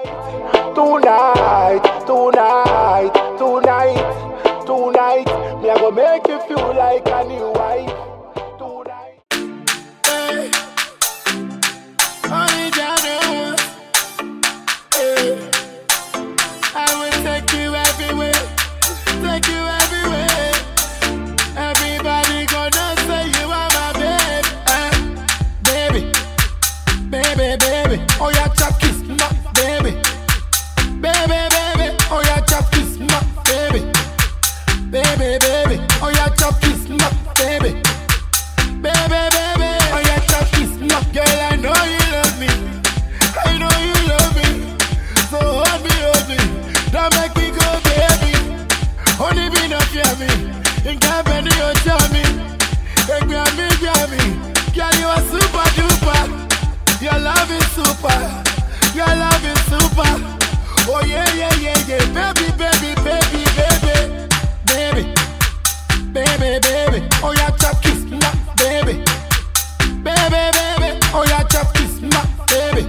Tonight, tonight, tonight, tonight, me I go make you feel like a new wife. Tonight. Hey. Only Jah knows. Hey. I will take you everywhere, take you everywhere. Everybody gonna say you are my babe, eh. baby, baby, baby. Oh yeah, chop kiss, no, baby, baby, baby. Oh yeah, chop kiss, no, baby, baby, baby. Oh yeah, chop kiss, no, baby. Baby, baby, oh yeah, chop kiss, no, girl, I know you love me, I know you love me, so hold me, hold me, don't make me go, baby. Only be not fear me, in company you tell me, hey, grab me, grab me, girl, you are super duper, your love is super, your love is super, oh yeah, yeah, yeah, yeah, baby, baby, baby, baby, baby baby, baby. Oh yeah, chop kiss, no, baby. Baby, baby. Oh yeah, chop kiss, no, baby.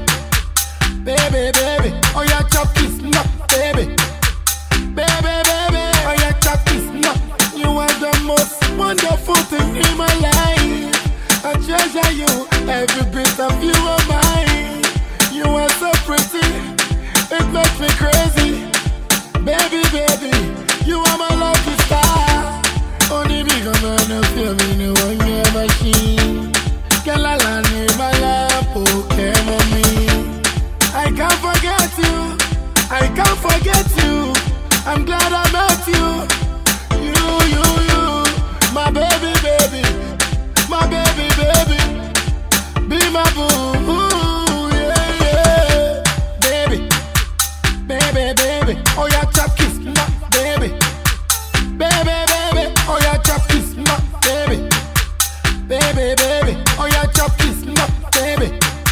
Baby, baby. Oh yeah, chop kiss, no, baby. Baby, baby. Oh yeah, chop kiss, no. You are the most wonderful thing in my life. I treasure you, every bit of you are mine. You are so pretty, it makes me crazy. Baby, baby, you are my lucky star. Only because I know feel me, no one your machine. Girl, I land in my lap, okay, mommy. I can't forget you, I can't forget you. I'm glad I met you. You, you, you, my baby, baby, my baby, baby. Be my boo, ooh, yeah, yeah. Baby, baby, baby. Oh, yeah, chop kiss, no, baby. Baby, baby, oh yeah, chop kiss, no, baby. Baby, baby, oh yeah, chop kiss, no, baby.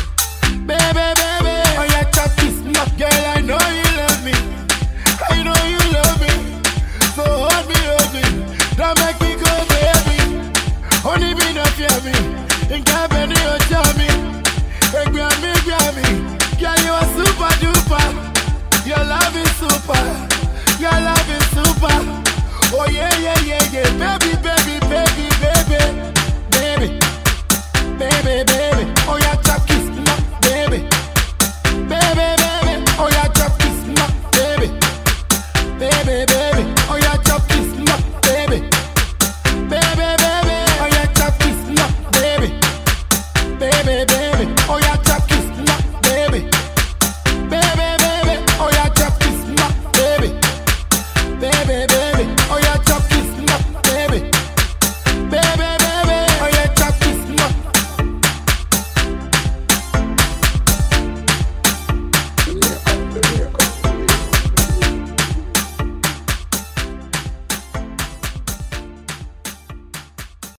Baby, baby, oh yeah, chop kiss, no. Girl, I know you love me. I know you love me. So hold me, hold me. Don't make me go, baby. Only be no fear me. In company, you tell me. Hey, grab me, grab me. Girl, you are super duper. Your love is super. Your love is super. Oh yeah, yeah, yeah, yeah. Baby, baby, baby, baby. Baby, baby, baby.